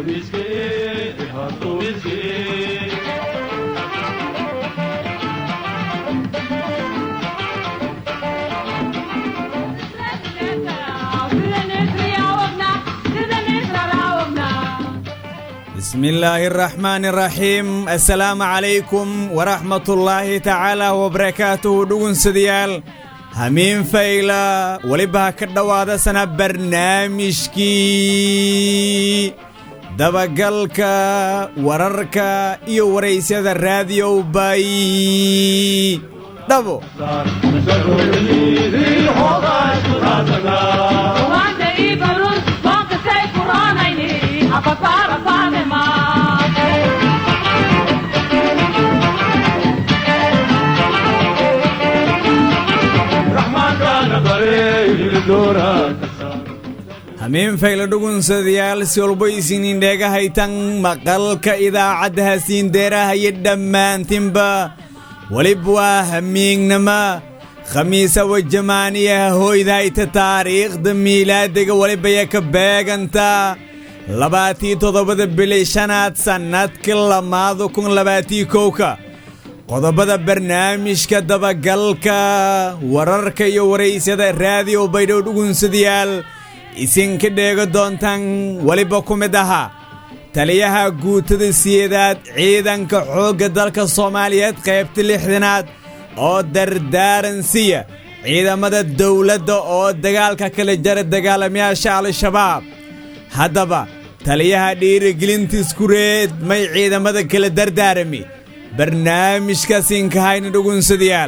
بسم الله الرحمن الرحيم السلام عليكم ورحمة الله تعالى وبركاته دون سديال همين فايلة ولبها كدوادة سنة برنامجكي dabagalka wararka iyo waraysyada raadiyo bay dhabo hamiin fayla dhugunsadayaal si walba isinin dheegahaytan maqalka idaacadda hasiindeerahayo dhammaantinba welib waa hamiignama khamiisa wajamaaniyaha hooydahayta taariikhda miilaadiga welibaya ka beegantaa labaatii toddobada bili shanaad sannadka lamaada kun labaatii kowka qodobada barnaamijka dabagalka wararka iyo waraysyada raadiyo baydhow dhugunsadayaal isinka dheega doontaan weliba ku mid ahaa taliyaha guutada siyeedaad ciidanka xoogga dalka soomaaliyeed qaybta lixdanaad oo dardaaran siya ciidamada dawladda oo dagaalka kala jara dagaalamayaasha al-shabaab haddaba taliyaha dhiirigelinta iskureed may ciidamada kala dardaarami barnaamijka sinkahayna dhugunsadayaal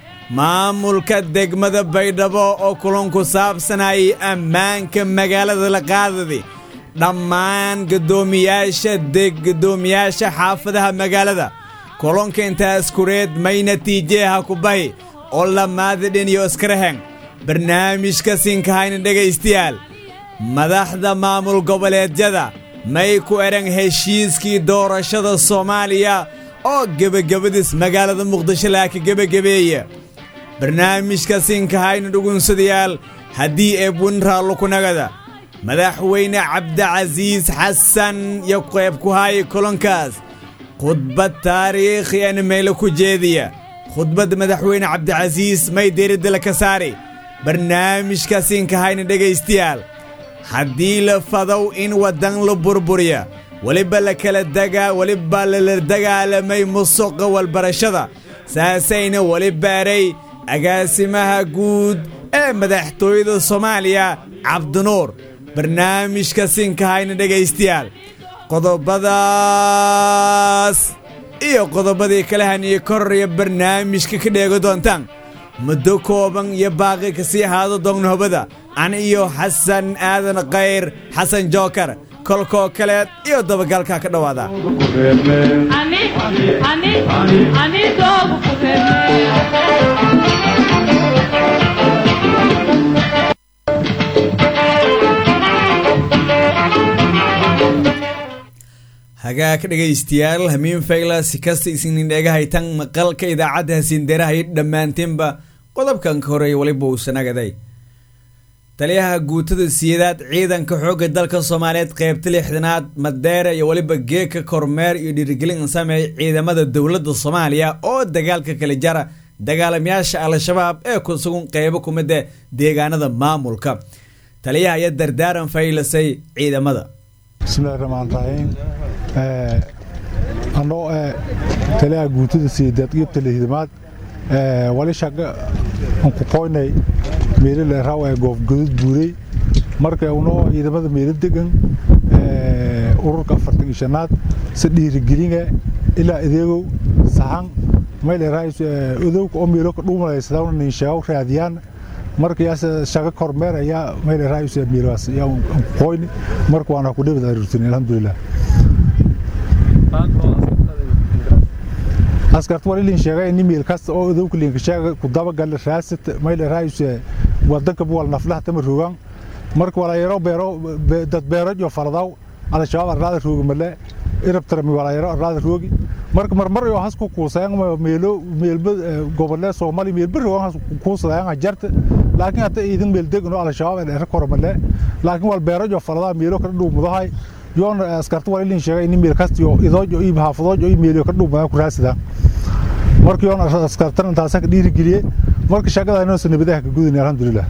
maamulka degmada baydhabo oo kulan ku saabsanayay ammaanka magaalada la qaadadi dhammaan gaddoomiyaasha deg gaddoomiyaasha xaafadaha magaalada kulanka intaas kureed may natiijeha ku bahi oo lamaada dhiniyo iskaraheng barnaamijka sinkahayna dhegaystayaal madaxda maamul goboleedyada may ku edhan heshiiskii doorashada soomaaliya oo gebagabadiis magaalada muqdisho laaka gebagabeeya barnaamijka sinkahayna dhugunsadayaal haddii eebwin raallukunagada madaxweyne cabdicasiis xasan iyo qayb ku haaya kulankaas khudbad taariikhi ana meelo ku jeediya khudbadda madaxweyne cabdicasiis may deeradala ka saari barnaamijka sinkahayna dhegaystayaal haddii la fadow in waddan la burburiya weliba la kala dagaa weliba lala dagaalamay musuqa walbarashada saasayna weli baaray agaasimaha guud ee madaxtooyada soomaaliya cabdinuur barnaamijka sinkahayna dhegaystayaal qodobadaas iyo qodobadii kala haniye kororaya barnaamijka ka dheego doontaan muddo kooban iyo baaqi ka sii ahaado doonnahobada an iyo xasan aadan khayr xasan jookar kolkoo kaleed iyo dabagalka ka dhowaada hagaag dhegaystayaal hamiin fayla si kasta isinin dheegahaytan maqalka idaacadda hasiindeerahay dhammaantiinba qodobkan ka horeeya weliba uu sanagaday taliyaha guutada siyadaad ciidanka xoogga dalka soomaaliyeed qaybta lixdanaad madeera iyo weliba geeka kormeer iyo dhiirigelin sameey ciidamada dowladda soomaaliya oo dagaalka kala jara dagaalamayaasha al-shabaab ee ku sugan qeybo ku mida deegaanada maamulka taliyaha ayaa dardaaran faylasay ciidamada bismillahi raxmaan raxiim anoo taliyaha guutada siyadeed qeybta lixdamaad wali shaqa aan ku qoynay meelile raw ee goofgadud buurey marka unoo ciidamada meelo degan ururka afartan iyo shanaad si dhiirigelinga ilaa adeegow saxan maylerais odowka oo meelo ka dhuumalaysadawna ninsheegow raadiyaan markayaas shaqa kormeer ayaa maylerais meelowaas ayaa qoyni marka waana ku dhibad aruurtin alxamdulilah askarta wali lin sheegay in meel kasta oo odowka linka sheega ku dabagal raasat maylerais wadanka buwal naflaha tama rogan marka walaayaro beero dad beero iyo faradaw al-shabaab arlaada roogi male irabtarami walaayaro arlaada roogi marka marmar iyo has ku kuusayaan meelo meelba gobolle soomaali meelba rogan has kuusayaan jarta laakiin hata idin meel degan oo al-shabaab ee dheer kor male laakiin wal beero iyo faradaw meelo kala dhuumudahay yoona askarta waa ilin sheegay in meel kasti oo idoojo iyo xaafadoojo iyo meeliyo ka dhuumaa ku raasida marka yoona askartan intaasa ka dhiirigeliyey marka shaqada inoo sanabadaha ka gudinay alxamdulilah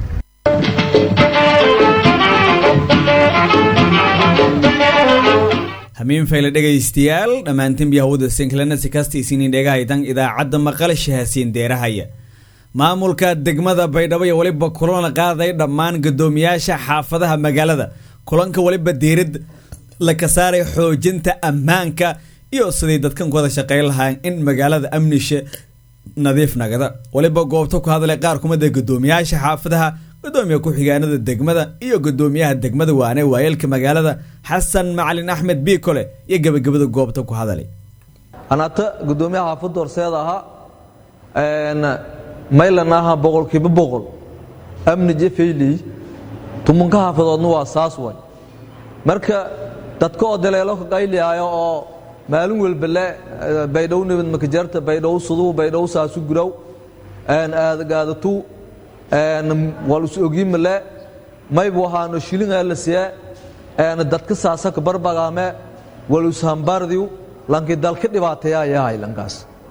hamiin fayle dhegaystayaal dhammaantiin biyahawada sinkalena si kasta isinin dhegahaytan idaacadda maqalshahaasiin deerahaya maamulka degmada baydhabo iyo weliba kulana qaaday dhammaan guddoomiyaasha xaafadaha magaalada kulanka weliba diirad laka saaray xoojinta ammaanka iyo siday dadkan ku wada shaqayn lahaan in magaalada amnisha nadiif nagada weliba goobta ku hadlay qaar kumida guddoomiyaasha xaafadaha gudoomiya ku-xigeenada degmada iyo gudoomiyaha degmada waane waayeelka magaalada xasan macalin axmed biikole iyo gebagabada goobta ku hadalay anaata gudoomiyaha xaafadda horseeda ahaa maylan aha boqolkiiba boqol amni jefeyley tumunka xaafadoodna waa saas way marka dadka oo daleelo ka qayliyaayo oo maalin walbale baydhow nibad makajarta baydhow suduhu baydhow saasu guraw aadagaadatu walus ogiimale maybu waxaano shilingaa la siye dadka saasaka barbagaame walus hambardiw lanki dalka dhibaateeyaa yahay lankaas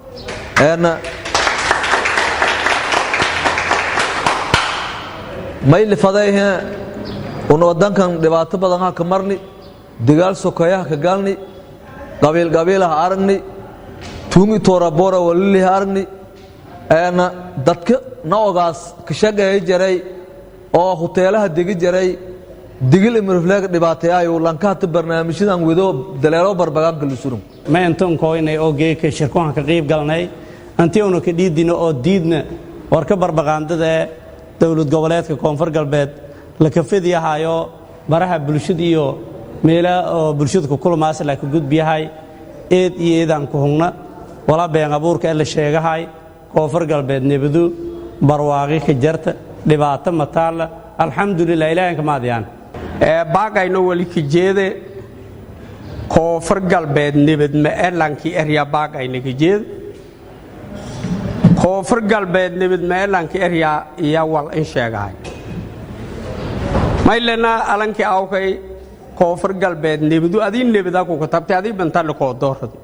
maylifadayhe un wadankan dhibaato badan ha ka marni dagaal sokeeyaha ka galni qabiil qabiilaha aragni tuungi toorabora waliliha aragni dadka na ogaas ka shaqeeya jaray oo huteelaha degi jaray digil imirfleeg dhibaateeyayo lankahata barnaamijyadan wado daleelo barbagaanka lusurum ma intankoynay oo geeka shirkuhan ka qiib galnay anti una ka dhiidina oo diidna war ka barbaqaandada ee dowlad goboleedka koonfur galbeed la kafadyahayo baraha bulshada iyo meelaha oo bulshada ku kulmaas la ka gudbiyahay eed iyo eedaan ku hungna wala been abuurka ee la sheegahay koonfur galbeed nebadu barwaaqi ka jarta dhibaato mataalla alxamdulilah ilaahanka maadiyaan baagayno weli kijeede koonfur galbeed nebad maelanki erya baagayna kijeed koonfur galbeed nebad maelanki erya iya wal in sheegahay maylena alanki awkay koonfur galbeed nebadu adii nebada ku katabtay adii bantalle koodooradi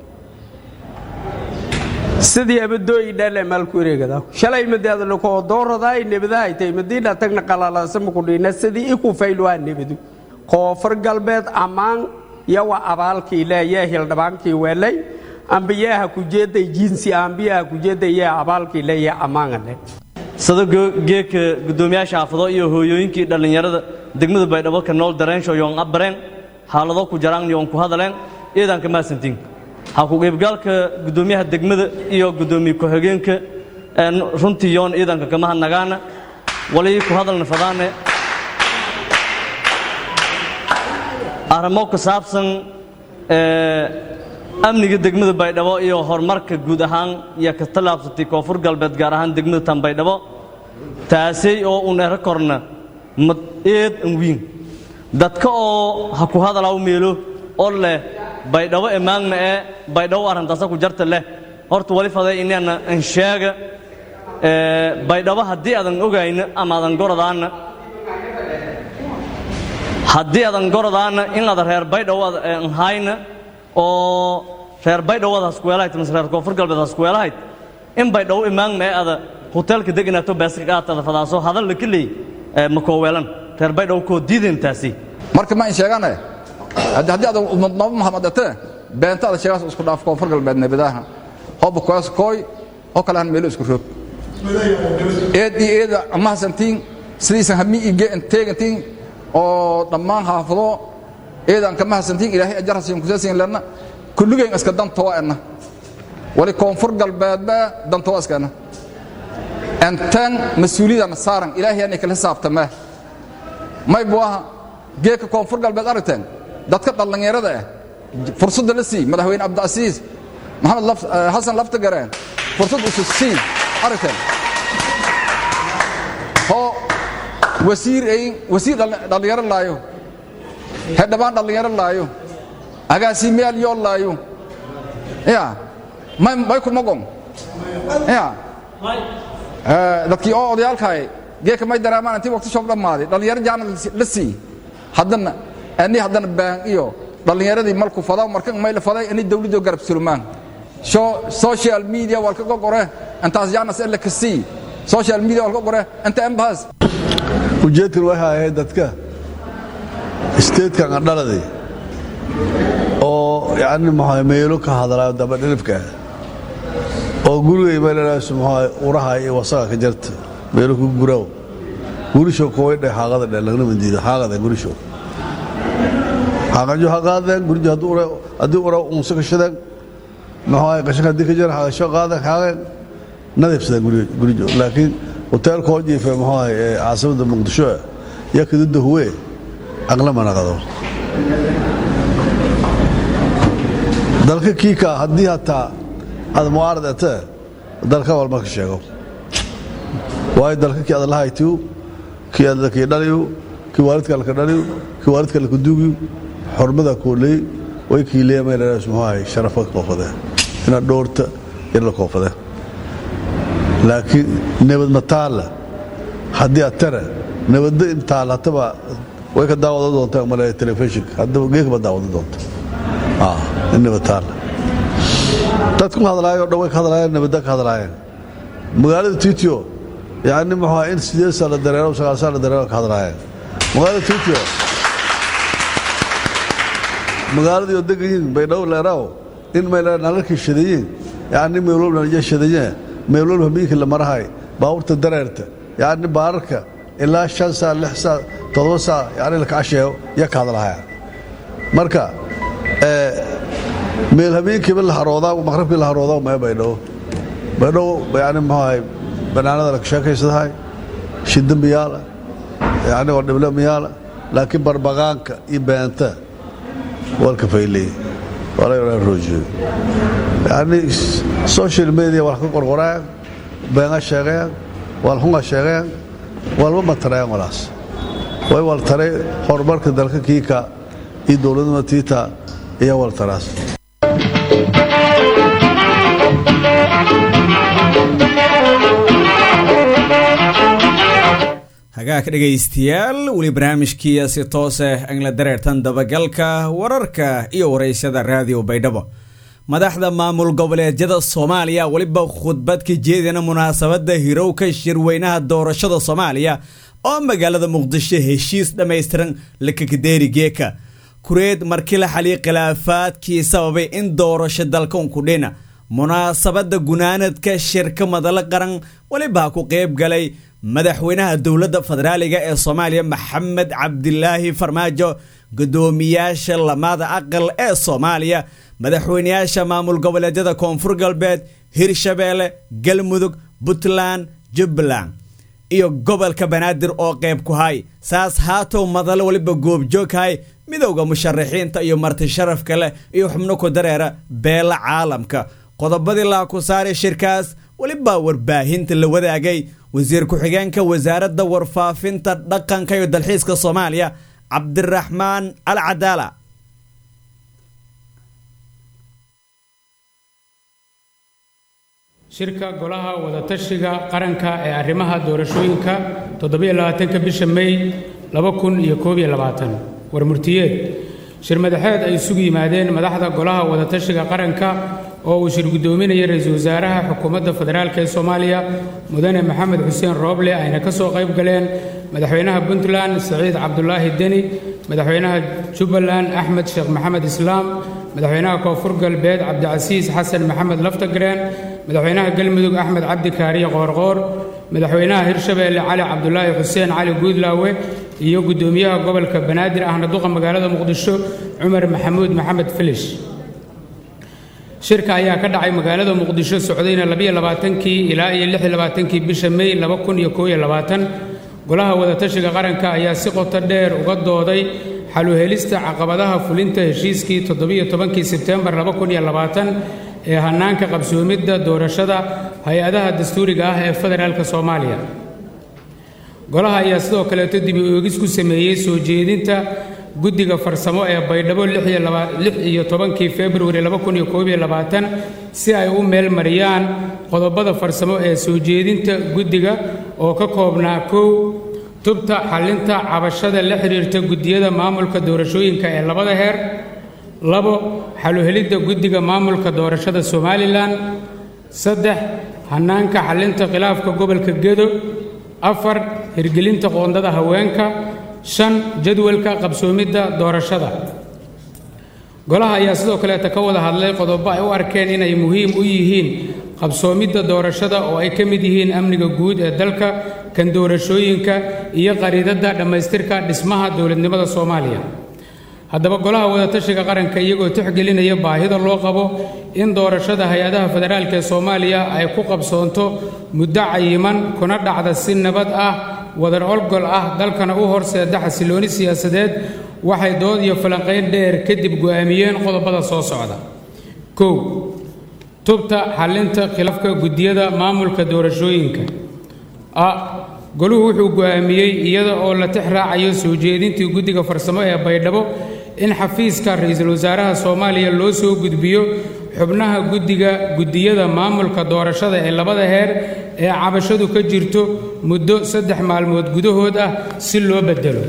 sidii abadooyi dhale maalku ereegada shalay madaadalo koodooradaay nebadahay tay madiina tagna qalalaasama kudhiina sidii iku faylwaa nebadu koonfur galbeed ammaan yawa abaalkii leeyaa hildhabaankii weelay ambiyaha kujeeday jinsi ambiyaha kujeeday yaa abaalkii leeyaa ammaanale sado geedka guddoomiyaasha xaafado iyo hooyooyinkii dhallinyarada degmada baydhabo ka nool dareensho yoon abareen xaalado ku jaraan yoon ku hadaleen iidanka maasantiin ha ku qaybgaalka guddoomiyaha degmada iyo guddoomiye ku-xigeenka runtii yoon iidanka kama hadnagaana walii ku hadalna fadaane arrimo ku saabsan amniga degmada baydhabo iyo horumarka guud ahaan iyo ka tallaabsatay koonfur galbeed gaar ahaan degmada tan baydhabo taasay oo un ero korna mad eed an wiin dadka oo ha ku hadalaw meelo oo leh baydhabo emaagna ee baydhabo arrintaasa ku jarta leh horta wali faday inaana an sheega baydhabo haddii aadan ogayna ama aadan goradaana haddii aadan goradaana in aada reer baydhabo aan hayna oo reer baydhawada haskuweelahayd mise reer koonfur galbeed haskuweelahayd in baydhabo imaagna ee ada hoteelka deganaato beeska qaatada fadaaso hadal la keley ma kooweelan reer baydhabo koo diideen taasi marka ma in sheegane haddii aad naba mahamadate beenta ada sheegaas isku dhaaf koonfur galbeed nebadaha hoba koos kooy oo kale han meelo isku roog eed iyo eeda amahasantiin sidiisan hami ige teegantiin oo dhammaan haafado eedaan kama hasantiin ilaahay ajarhasiin kuseesiin lenna kulligeen iska dantoa enna wali koonfur galbeedba dantoa iskana entan mas-uuliyadana saaran ilaahay anay kala xisaabtamee may buu aha geedka koonfur galbeed aragteen dadka dhallinyarada ah fursadda la sii madaxweyne cabdicasiis maxamed xasan laftagareen fursad usu sii aragteen hoo wasiir ayn wasiir dhallinyaro laayo xildhibaan dhallinyaro laayo agaasimayaal yoo laayo ya may may kumagon ya dadkii oo odayaalkaay geeka may daraamaan intii waqti shoob dhammaaday dhallinyaro jaana la sii haddana ani haddana baan iyo dhallinyaradii malku fadaa markan mayla faday inay dawladdu garab sulmaan social media walka gogore intaas yaanas ila kasii social media walka gogore inta embahas ujeedkan waxay ahayd dadka statekan adhaladay oo yani maxaa meelo ka hadlaayo dabadhilibka oo gurigay meelanaas maxaa uraha iyo wasaga ka jarta meelo ku guraw gurisho kooy dhe haaqada dhe lagna mandiida haaqada gurisho haaqajo haqaadeen gurijo haddii ura haddii ura unsa ka shadeen maxaa qashanka haddii ka jara haaqasho qaadeen haaqeen nadiifsadeen gurijo laakiin hoteelka oo jiife maxaa caasimada muqdisho yaa kadida huwe aqla manaqado dalka kiika haddii hataa aad mucaarad ete dalka walma ka sheego waayo dalka kii aad lahaytiyu kii aad kii dhaliyu kii waalidka laka dhaliyu kii waalidka laka dugiyu xormada kooley way kii leemaynaas muxuu sharafa koofade inaad dhowrta in la koofade laakiin nabad ma taalla haddii aad tare nabadda in taal hataba way ka daawada doontaa male telefishinka haddaba geekaba daawada doonta in nabad taalla dadku hadlaayoo dhan way ka hadlaayeen nabadda ka hadlaayeen magaalada titio yani muxuu in sideed saa la dareero sagaal saa la dareero ka hadlaayeen magaalada titio magaaladii oo degayiin baydhabo leeraaw in mayla nalalkii shadayiin yani meelwalba nalja shadayee meelwalba miinkii la marahay baabuurta dareerta yani baararka ilaa shan saa lix saa toddoba saa yani la kacasheeyo ya ka hadlahaya marka meel habeenkiiba la haroodaa maqrabkii la haroodaa mee baydhabo baydhabo yani muxuahay banaanada la sheekaysadahay shidambiyaala yani oo dhiblamiyaala laakiin barbaqaanka iyo beenta walka fayley walaa roojiyo yani social media wal ka qorqorayaan beenga sheegayaan wal hunga sheegayaan walba matarayaan walaas way wal taray horumarka dalka kiika iyo dowladnima tiita iyo wal taraas hagaag dhegaystayaal weli barnaamijkii si toose angla dareertan dabagalka wararka iyo waraysyada raadiyo baydhabo madaxda maamul goboleedyada soomaaliya weliba khudbad ka jeedina munaasabadda hirowka shirweynaha doorashada soomaaliya oo magaalada muqdisho heshiis dhammaystiran lakakadeeri geeka kureed markii la xaliy khilaafaadkii sababay in doorasho dalka unkudhina munaasabadda gunaanadka shirka madalo qaran weliba ku qayb galay madaxweynaha dowladda federaaliga ee soomaaliya maxamed cabdilaahi farmaajo guddoomiyaasha lamada aqal ee soomaaliya madaxweynayaasha maamul goboleedyada koonfur galbeed hirshabeelle galmudug puntland jubbaland iyo gobolka banaadir oo qayb ku hay saas haatow madalo weliba goobjooghay midowda musharaxiinta iyo marti sharafka leh iyo xubno ku dareera beela caalamka qodobadii laa ku saaray shirkaas welibaa warbaahinta la wadaagay wasiir ku-xigeenka wasaaradda warfaafinta dhaqanka iyo dalxiiska soomaaliya cabdiraxmaan al cadaala shirka golaha wadatashiga qaranka ee arrimaha doorashooyinka toddobaatanka bisha mey war murtiyeed shir madaxeed ay isugu yimaadeen madaxda golaha wadatashiga qaranka oo uu shir guddoominaya ra-iisul wasaaraha xukuumadda federaalk ee soomaaliya mudane maxamed xuseen rooble ayna ka soo qayb galeen madaxweynaha puntland saciid cabdulaahi deni madaxweynaha jubbaland axmed sheekh maxamed islaam madaxweynaha koonfur galbeed cabdicasiis xasan maxamed laftagreen madaxweynaha galmudug axmed cabdi kaariye qoorqoor madaxweynaha hirshabeelle cali cabdulaahi xuseen cali guudlaawe iyo guddoomiyaha gobolka banaadir ahna duqa magaalada muqdisho cumar maxamuud maxamed filish shirka ayaa ka dhacay magaalada muqdisho socdayna kii ilaa iyo kii bisha mey golaha wadatashiga qaranka ayaa si qoto dheer uga dooday xaluhelista caqabadaha fulinta heshiiskii toddobaiyo-tobankii sebtembar ee hannaanka qabsoomidda doorashada hay-adaha dastuuriga ah ee federaalka soomaaliya golaha ayaa sidoo kaleeto dibi oogis ku sameeyey soo jeedinta guddiga farsamo ee baydhabo iyo tobankii februari si ay u meel mariyaan qodobada farsamo ee soo jeedinta guddiga oo ka koobnaa kow tubta xallinta cabashada la xidhiirta guddiyada maamulka doorashooyinka ee labada heer labo xaluhelidda guddiga maamulka doorashada somalilan saddex hannaanka xallinta khilaafka gobolka gedo afar hirgelinta qoondada haweenka shan jadwalka qabsoomidda doorashada golaha ayaa sidoo kaleeta ka wada hadlay qodobo ay u arkeen inay muhiim u yihiin qabsoomidda doorashada oo ay ka mid yihiin amniga guud ee dalka kan doorashooyinka iyo qariidadda dhammaystirka dhismaha dowladnimada soomaaliya haddaba golaha wadatashiga qaranka iyagoo tixgelinaya baahida loo qabo in doorashada hay-adaha federaalk ee soomaaliya ay ku qabsoonto muddo cayiman kuna dhacda si nabad ah wadar olgol ah dalkana u horseeda xasilooni siyaasadeed waxay dood iyo falanqayn dheer kadib go'aamiyeen qodobada soo socda kow tubta xallinta khilaafka guddiyada maamulka doorashooyinka a goluhu wuxuu go'aamiyey iyada oo la tix raacayo soo jeedintii guddiga farsamo ee baydhabo in xafiiska ra-iisul wasaaraha soomaaliya loo soo gudbiyo xubnaha guddiga guddiyada maamulka doorashada ee labada heer ee cabashadu ka jirto muddo saddex maalmood gudahood ah si loo beddelo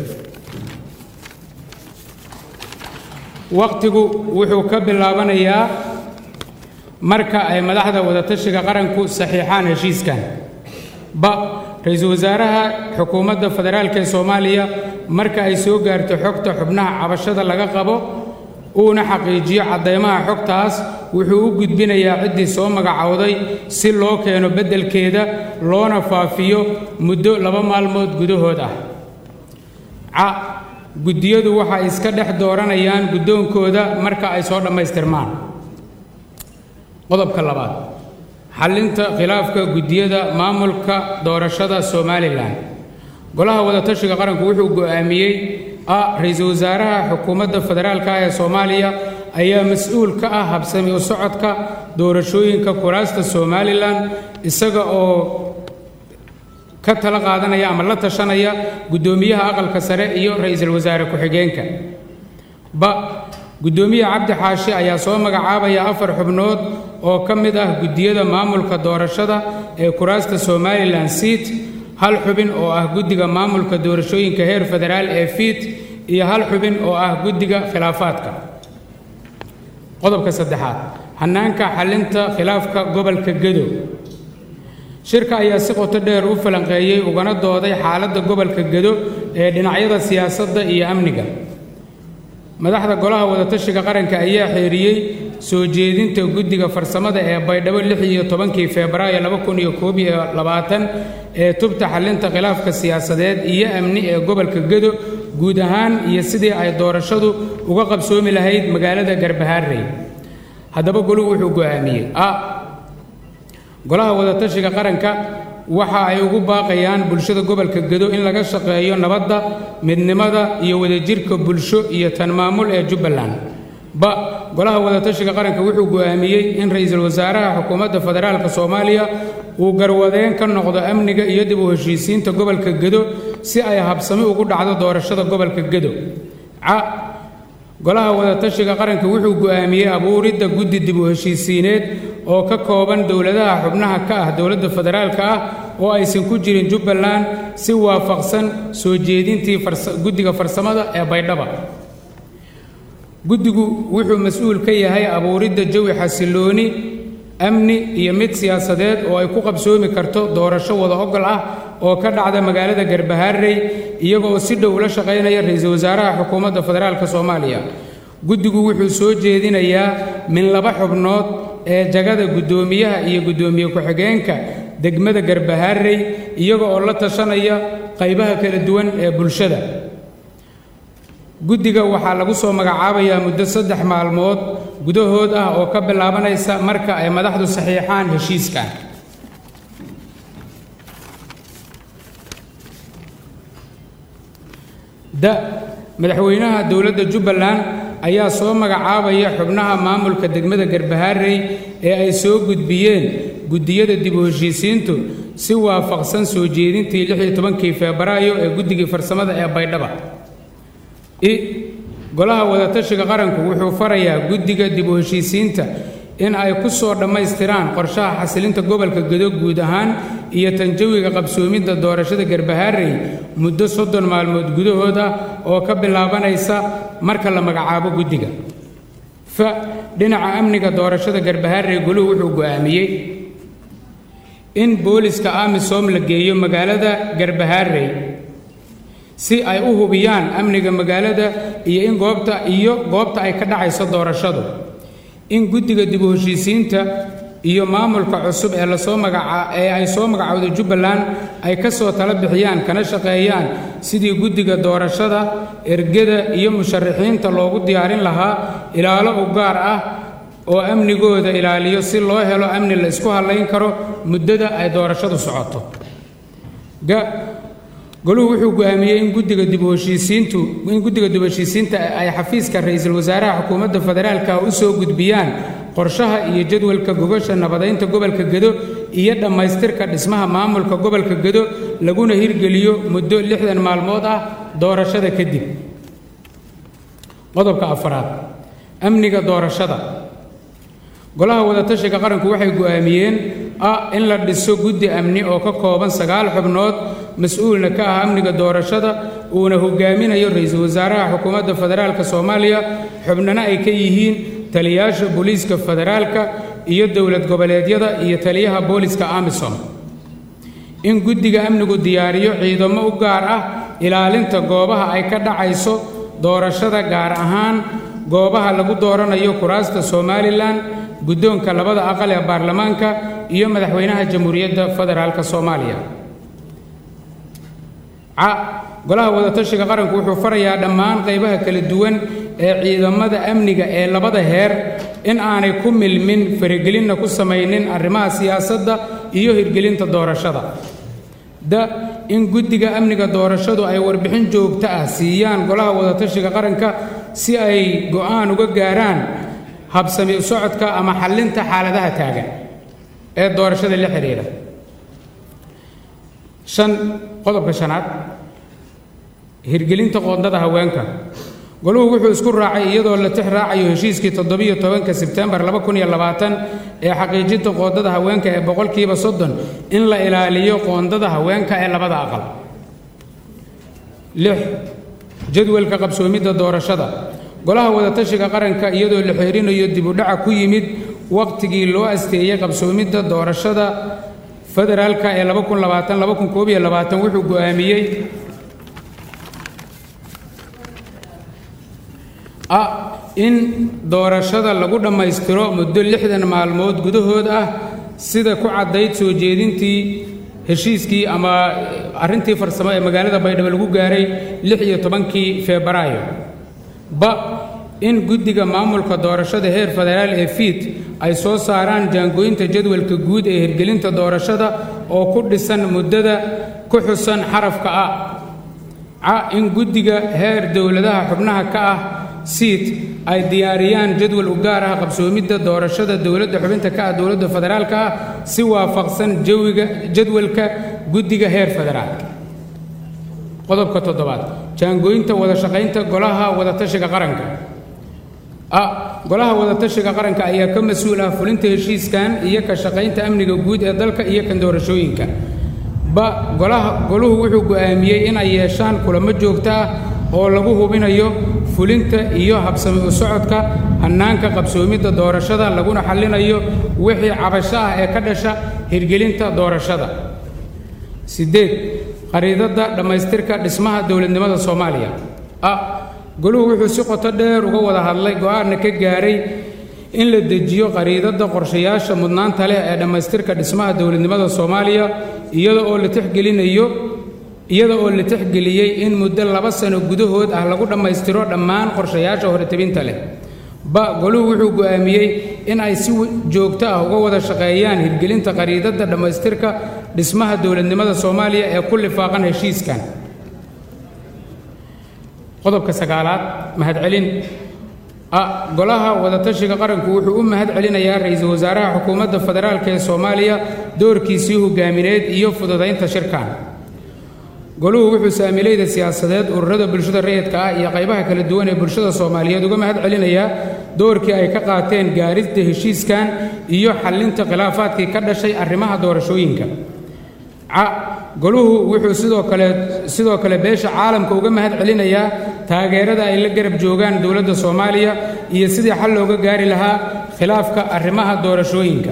wakhtigu wuxuu ka bilaabanayaa marka ay madaxda wadatashiga qaranku saxiixaan heshiiskan ba ra-iisul wasaaraha xukuumadda federaalk ee soomaaliya marka ay soo gaarto xogta xubnaha cabashada laga qabo uuna xaqiijiyo caddaymaha xogtaas wuxuu u gudbinayaa ciddii soo magacowday si loo keeno beddelkeeda loona faafiyo muddo laba maalmood gudahood ah ca guddiyadu waxay iska dhex dooranayaan guddoonkooda marka ay soo dhammaystirmaan qodobka labaad xallinta khilaafka guddiyada maamulka doorashada somalilan golaha wadatashiga qaranku wuxuu go'aamiyey a ra-iisul wasaaraha xukuumadda federaalk ah ee soomaaliya ayaa mas-uul ka ah habsami u socodka doorashooyinka kuraasta somalilan isaga oo ka tala qaadanaya ama la tashanaya guddoomiyaha aqalka sare iyo ra-iisul wasaare ku-xigeenka ba guddoomiye cabdi xaashi ayaa soo magacaabaya afar xubnood oo ka mid ah guddiyada maamulka doorashada ee kuraasta somalilan siit hal xubin oo ah guddiga maamulka doorashooyinka heer federaal ee fiit iyo hal xubin oo ah guddiga khilaafaadka qodobka saddexaad hannaanka xallinta khilaafka gobolka gedo shirka ayaa si qoto dheer u falanqeeyey ugana dooday xaaladda gobolka gedo ee dhinacyada siyaasadda iyo amniga madaxda golaha wadatashiga qaranka ayaa xeeriyey soo jeedinta guddiga farsamada ee baydhabo lix iyo tobankii febraayo laba kun iyo koob iyo labaatan ee tubta xallinta khilaafka siyaasadeed iyo amni ee gobolka gedo guud ahaan iyo sidii ay doorashadu uga qabsoomi lahayd magaalada garbahaarey haddaba goluhu wuxuu go'aamiyey a golaha wadatashiga qaranka waxa ay ugu baaqayaan bulshada gobolka gedo in laga shaqeeyo nabadda midnimada iyo wadajirka bulsho iyo tan maamul ee jubbaland ba golaha wadatashiga qaranka wuxuu go'aamiyey in ra-iisul wasaaraha xukuumadda federaalk soomaaliya uu garwadeen ka noqdo amniga iyo dib u heshiisiinta gobolka gedo si ay habsami ugu dhacdo doorashada gobolka gedo ca golaha wadatashiga qaranka wuxuu go'aamiyey abuuridda guddi dib u heshiisiineed oo ka kooban dowladaha xubnaha ka ah dowladda federaalka ah oo aysan ku jirin jubbaland si waafaqsan soo jeedintii guddiga farsamada ee baydhaba guddigu wuxuu mas-uul ka yahay abuuridda jawi xasilooni amni iyo mid siyaasadeed oo ay ku qabsoomi karto doorasho wada ogol ah oo ka dhacda magaalada garbahaarey iyagoo si dhow ula shaqaynaya ra-iisul wasaaraha xukuumadda federaalk soomaaliya guddigu wuxuu soo jeedinayaa min laba xubnood ee jagada guddoomiyaha iyo guddoomiye ku-xigeenka degmada garbahaarey iyaga oo la tashanaya qaybaha kala duwan ee bulshada guddiga waxaa lagu soo magacaabayaa muddo saddex maalmood gudahood ah oo ka bilaabanaysa marka ay madaxdu saxiixaan heshiiskan da madaxweynaha dowladda jubbaland ayaa soo magacaabaya xubnaha maamulka degmada garbahaarey ee ay soo gudbiyeen guddiyada dib u heshiisiintu si waafaqsan soo jeedintii lix iyo tobankii febraayo ee guddigii farsamada ee baydhaba i golaha wadatashiga qaranku wuxuu farayaa guddiga dib u heshiisiinta in ay ku soo dhammaystiraan qorshaha xasilinta gobolka gedo guud ahaan iyo tanjawiga qabsoomidda doorashada garbahaarey muddo soddon maalmood gudahood ah oo ka bilaabanaysa marka la magacaabo guddiga fa dhinaca amniga doorashada garbahaarey goluhu wuxuu go'aamiyey in booliska amisom la geeyo magaalada garbahaarey si ay u hubiyaan amniga magaalada iyo in goobta iyo goobta ay ka dhacayso doorashadu in guddiga dib u heshiisiinta iyo maamulka cusub ee lasoo magaca ee ay soo magacowday jubbaland ay ka soo tala bixiyaan kana shaqeeyaan sidii guddiga doorashada ergada iyo musharaxiinta loogu diyaarin lahaa ilaalo u gaar ah oo amnigooda ilaaliyo si loo helo amni la isku hallayn karo muddada ay doorashadu socoto goluhu wuxuu go'aamiyey in guddiga dib u heshiisiintu in guddiga dib u heshiisiinta ay xafiiska ra-iisul wasaaraha xukuumadda federaalka u soo gudbiyaan qorshaha iyo jadwalka gogasha nabadaynta gobolka gedo iyo dhammaystirka dhismaha maamulka gobolka gedo laguna hirgeliyo muddo lixdan maalmood ah doorashada kadib qodobka afaraad amniga doorashada golaha wadatashiga qaranku waxay go'aamiyeen ah in la dhiso guddi amni oo ka kooban sagaal xubnood mas-uulna ka ah amniga doorashada uuna hogaaminayo ra-iisul wasaaraha xukuumadda federaalka soomaaliya xubnana ay ka yihiin taliyaasha booliiska federaalka iyo dowlad goboleedyada iyo taliyaha booliska amisom in guddiga amnigu diyaariyo ciidamo u gaar ah ilaalinta goobaha ay ka dhacayso doorashada gaar ahaan goobaha lagu dooranayo kuraasta somalilan guddoonka labada aqal ee baarlamaanka iyo madaxweynaha jamhuuriyadda federaalka soomaaliya ca golaha wadatashiga qaranku wuxuu farayaa dhammaan qaybaha kala duwan ee ciidamada amniga ee labada heer in aanay ku milmin faragelinna ku samaynin arrimaha siyaasadda iyo hirgelinta doorashada da in guddiga amniga doorashadu ay warbixin joogto ah siiyaan golaha wadatashiga qaranka si ay go'aan uga gaaraan habsami socodka ama xallinta xaaladaha taagan ee doorashada la xidhiidha shan qodobka shanaad hirgelinta qoondada haweenka goluhu wuxuu isku raacay iyadoo la tix raacayo heshiiskii toddobiyo tobanka sebtembar laba kun iyo labaatan ee xaqiijinta qoondada haweenka ee boqolkiiba soddon in la ilaaliyo qoondada haweenka ee labada aqal lix jadwalka qabsoomidda doorashada golaha wadatashiga qaranka iyadoo la xeerinayo dibudhaca ku yimid wakhtigii loo asteeyey qabsoomidda doorashada federaalka ee wuxuu go'aamiyey ah in doorashada lagu dhammaystiro muddo lixdan maalmood gudahood ah sida ku caddayd soo jeedintii heshiiskii ama arrintii farsamo ee magaalada baydhabo lagu gaaray lix iyo tobankii febraayo ba in guddiga maamulka doorashada heer federaal ee fiid ay soo saaraan jaangooyinta jadwalka guud ee hirgelinta doorashada oo ku dhisan muddada ku xusan xarafka a ca in guddiga heer dowladaha xubnaha ka ah siid ay diyaariyaan jadwal u gaar ah qabsoomidda doorashada dowladda xubinta ka ah dowladda federaalka ah si waafaqsan jawiga jadwalka guddiga heer federaal qodobka toddobaad jaangooyinta wada shaqaynta golaha wadatashiga qaranka a golaha wadatashiga qaranka ayaa ka mas-uul ah fulinta heshiiskan iyo ka shaqaynta amniga guud ee dalka iyo kan doorashooyinka ba golaha goluhu wuxuu go'aamiyey in ay yeeshaan kulamo joogto ah oo lagu hubinayo fulinta iyo habsami u socodka hannaanka qabsoomidda doorashada laguna xallinayo wixii cabasho ah ee ka dhasha hirgelinta doorashada siddeed qariidadda dhammaystirka dhismaha dowladnimada soomaaliya a goluhu wuxuu si qoto dheer uga wada hadlay go'aanna ka gaaray in la dejiyo qariidadda qorshayaasha mudnaanta leh ee dhammaystirka dhismaha dowladnimada soomaaliya iyada oo la tixgelinayo iyada oo la tixgeliyey in muddo laba sano gudahood ah lagu dhammaystiro dhammaan qorshayaasha horetebinta leh ba goluhu wuxuu go'aamiyey in ay si joogto ah uga wada shaqeeyaan hirgelinta qariidadda dhammaystirka dhismaha dowladnimada soomaaliya ee ku lifaaqan heshiiskan qodobka sagaalaad mahadcelin a golaha wadatashiga qaranku wuxuu u mahad celinayaa ra-iisul wasaaraha xukuumadda federaalk ee soomaaliya doorkiisii hogaamineed iyo fududaynta shirkan goluhu wuxuu saamilayda siyaasadeed ururada bulshada rayidka ah iyo qaybaha kala duwan ee bulshada soomaaliyeed uga mahad celinayaa doorkii ay ka qaateen gaarista heshiiskan iyo xallinta khilaafaadkii ka dhashay arrimaha doorashooyinka ca goluhu wuxuu sidoo kale sidoo kale beesha caalamka uga mahad celinayaa taageerada ay la garab joogaan dowladda soomaaliya iyo sidii xal looga gaari lahaa khilaafka arrimaha doorashooyinka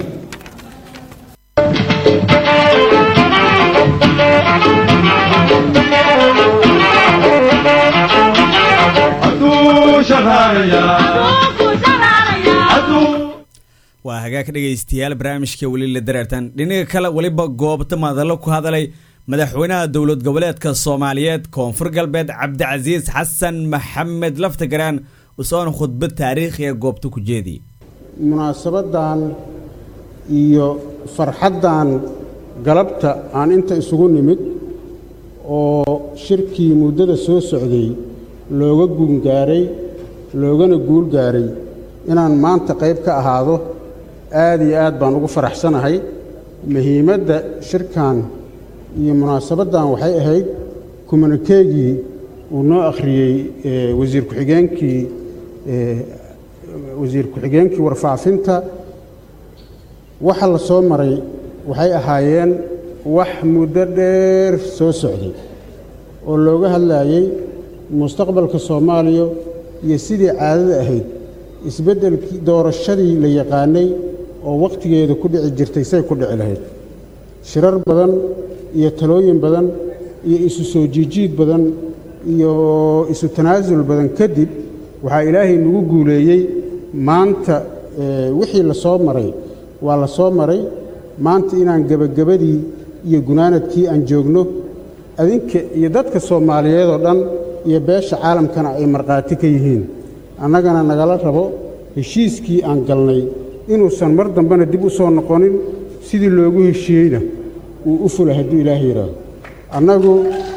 waa hagaag dhegaystayaal barnaamijka weli la dareertan dhinaga kale weliba goobta madallo ku hadalay madaxweynaha dowlad goboleedka soomaaliyeed koonfur galbeed cabdicasiis xasan maxamed laftagaraan usoona khudbad taariikhi ee goobta ku jeediyay munaasabadan iyo farxaddan galabta aan inta isugu nimid oo shirkii muddada soo socday looga guungaaray loogana guul gaaray inaan maanta qayb ka ahaado aad iyo aad baan ugu faraxsanahay muhiimadda shirkan iyo munaasabaddan waxay ahayd kumanikeegii uu noo akhriyey wasiir ku-xigeenkii wasiir ku-xigeenkii warfaafinta waxa la soo maray waxay ahaayeen wax muddo dheer soo socday oo looga hadlaayey mustaqbalka soomaaliya iyo sidii caadada ahayd isbeddelkii doorashadii la yaqaanay oo wakhtigeeda ku dhici jirtay say ku dhici lahayd shirar badan iyo talooyin badan iyo isu soo jiijiid badan iyo isu tanaasul badan kadib waxaa ilaahay nagu guuleeyey maanta wixii la soo maray waa la soo maray maanta inaan gebagabadii iyo gunaanadkii aan joogno adinka iyo dadka soomaaliyeed oo dhan iyo beesha caalamkana ay markhaati ka yihiin annagana nagala rabo heshiiskii aan galnay inuusan mar dambena dib u soo noqonin sidii loogu heshiiyeyna uu u fula hadduu ilaaha yidhaahdo annagu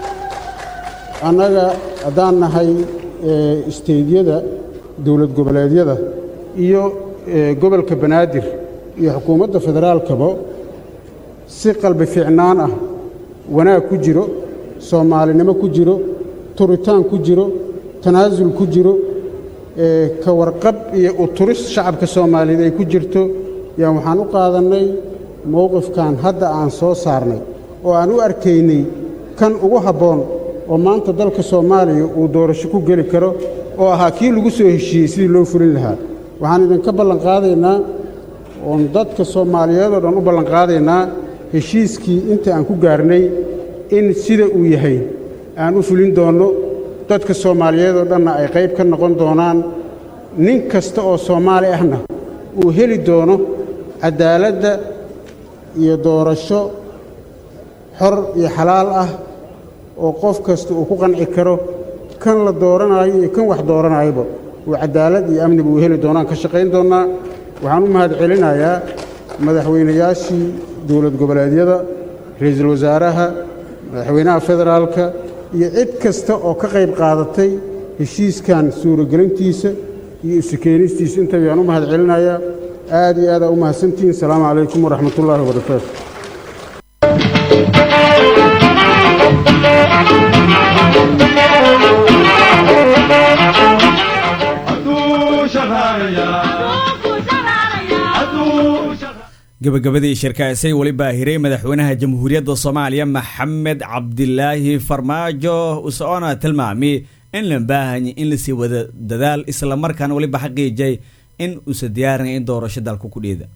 annaga haddaan nahay isteydyada dowlad goboleedyada iyo gobolka banaadir iyo xukuumadda federaalkaba si qalbi fiicnaan ah wanaag ku jiro soomaalinimo ku jiro turitaan ku jiro tanaasul ku jiro ka warqab iyo uturis shacabka soomaaliyeed ay ku jirto yaan waxaan u qaadannay mowqifkan hadda aan soo saarnay oo aan u arkaynay kan ugu habboon oo maanta dalka soomaaliya uu doorasho ku geli karo oo ahaa kii lagu soo heshiiyey sidii loo fulin lahaa waxaan idinka ballanqaadaynaa oon dadka soomaaliyeed oo dhan u ballanqaadaynaa heshiiskii inta aan ku gaarnay in sida uu yahay aan u fulin doonno dadka soomaaliyeed oo dhanna ay qayb ka noqon doonaan nin kasta oo soomaali ahna uu heli doono caddaaladda iyo doorasho xor iyo xalaal ah oo qof kasta uu ku qanci karo kan la dooranaayo iyo kan wax dooranaayaba uu caddaalad iyo amniba uu heli doonaan ka shaqayn doonnaa waxaan u mahad celinayaa madaxweynayaashii dowlad goboleedyada ra'iisul wasaaraha madaxweynaha federaalka iyo cid kasta oo ka qayb qaadatay heshiiskan suuragelintiisa iyo isu keenistiisa inta ayaan u mahad celinayaa aad iyo aadaa u mahadsantihiin asalaamu calaykum waraxmat ullaahi wabarakaatu gabagabadii shirkaasay weli baahiray madaxweynaha jamhuuriyadda soomaaliya maxamed cabdilaahi farmaajo usoona tilmaamay in la baahanya in lasii wada dadaal islamarkaana weliba xaqiijay in uusa diyaarinay in doorasho dalku ku dhiida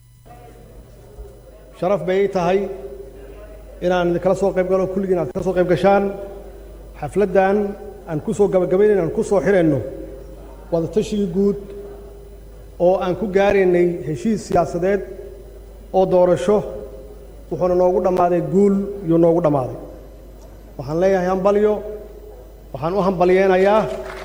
sharaf bay ii tahay inaan idinkala soo qayb galo kulligiin aad kala soo qayb gashaan xafladdan aan ku soo gabagabaynayn aan ku soo xidhayno wadatashiga guud oo aan ku gaaraynay heshiis siyaasadeed oo doorasho wuxuuna noogu dhammaaday guul yuu noogu dhammaaday waxaan leeyahay hambalyo waxaan u hambalyeynayaa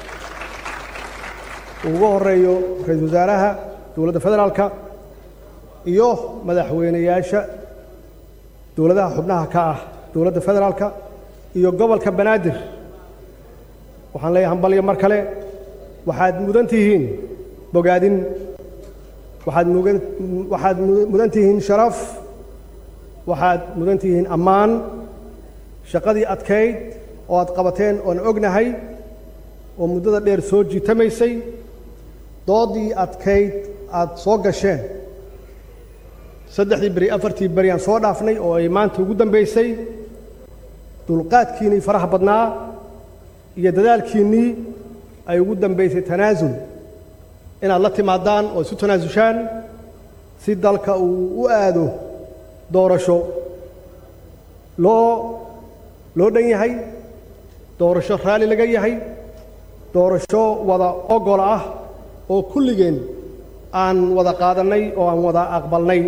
ugu horreeyo ra-iisul wasaaraha dowladda federaalka iyo madaxweynayaasha dowladaha xubnaha ka ah dowladda federaalka iyo gobolka banaadir waxaan leeyahay hambalyo mar kale waxaad mudan tihiin bogaadin waxaad mugan waxaad mudan tihiin sharaf waxaad mudan tihiin ammaan shaqadii adkayd oo aad qabateen oon ognahay oo muddada dheer soo jiitamaysay doodii adkayd aad soo gasheen saddexdii beri afartii beri aan soo dhaafnay oo ay maanta ugu dambaysay dulqaadkiinnii faraha badnaa iyo dadaalkiinnii ay ugu dambaysay tanaasul inaad la timaadaan oo isu tanaasushaan si dalka uu u aado doorasho loo loo dhan yahay doorasho raalli laga yahay doorasho wada ogol ah oo kulligeen aan wada qaadannay oo aan wada aqbalnay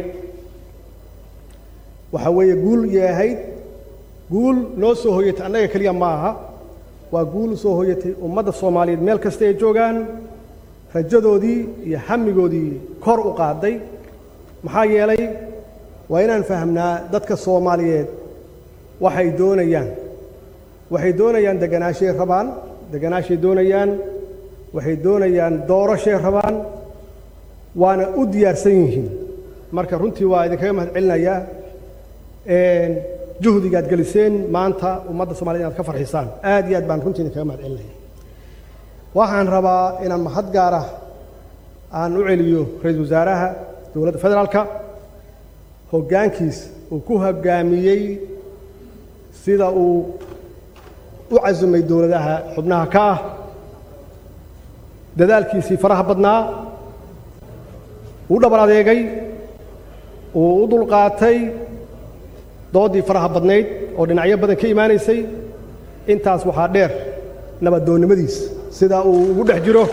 waxaa weeye guul yahayd guul noo soo hoyatay annaga keliya ma aha waa guul soo hoyatay ummadda soomaaliyeed meel kasta ay joogaan rajadoodii iyo hamigoodii kor u qaaday maxaa yeelay waa inaan fahamnaa dadka soomaaliyeed waxay doonayaan waxay doonayaan deganaashay rabaan deganaashay doonayaan waxay doonayaan doorashay rabaan waana u diyaarsan yihiin marka runtii waa idinkaga mahad celinayaa juhdigaad geliseen maanta ummadda somaliyed inaad ka farxisaan aad iyo aad baan runtii idinkaga mahad celinaya waxaan rabaa inaan mahad gaara aan u celiyo ra-iisul wasaaraha dowladda federaalka hoggaankiis uu ku hoggaamiyey sida uu u casumay dowladaha xubnaha ka ah dadaalkiisii faraha badnaa uu dhabar adeegay uu u dulqaatay dooddii faraha badnayd oo dhinacyo badan ka imaanaysay intaas waxaa dheer nabaddoonnimadiis sida uu ugu dhex jiro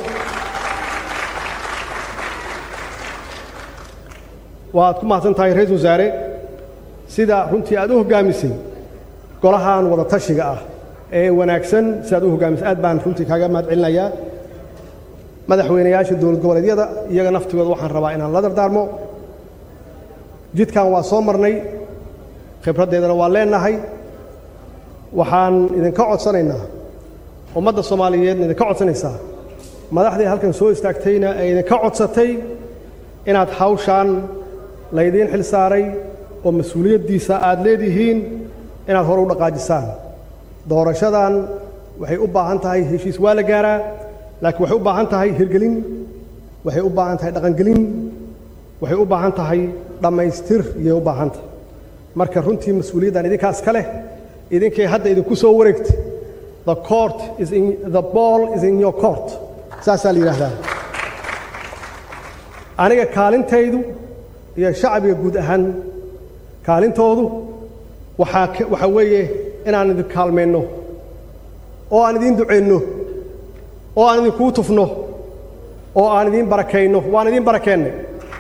waad ku mahadsan tahay ra-iisul wasaare sida runtii aad u hoggaamisay golahan wada tashiga ah ee wanaagsan si aad u hoggaamisay aad baan runtii kaaga mahad celinayaa madaxweynayaasha dowlad goboleedyada iyaga naftigooda waxaan rabaa inaan la dardaarmo jidkan waa soo marnay khibraddeedana waa leenahay waxaan idinka codsanaynaa ummadda soomaaliyeedna idinka codsanaysaa madaxdii halkan soo istaagtayna ay idinka codsatay inaad hawshaan laydiin xil saaray oo mas-uuliyaddiisa aad leedihiin inaad hore u dhaqaajisaan doorashadan waxay u baahan tahay heshiis waa la gaaraa laakiin waxay u baahan tahay hirgelin waxay u baahan tahay dhaqangelin waxay u baahan tahay dhammaystir iyay u baahan tahay marka runtii mas-uuliyaddan idinkaas ka leh idinkay hadda idinku soo wareegtay the court is in the ball is in your court saasaa la yidhaahdaa aniga kaalintaydu iyo shacbiga guud ahaan kaalintoodu waxaa waxaa weeye inaan idin kaalmayno oo aan idiin ducayno oo aan idinkuu tufno oo aan idiin barakayno waan idiin barakeennay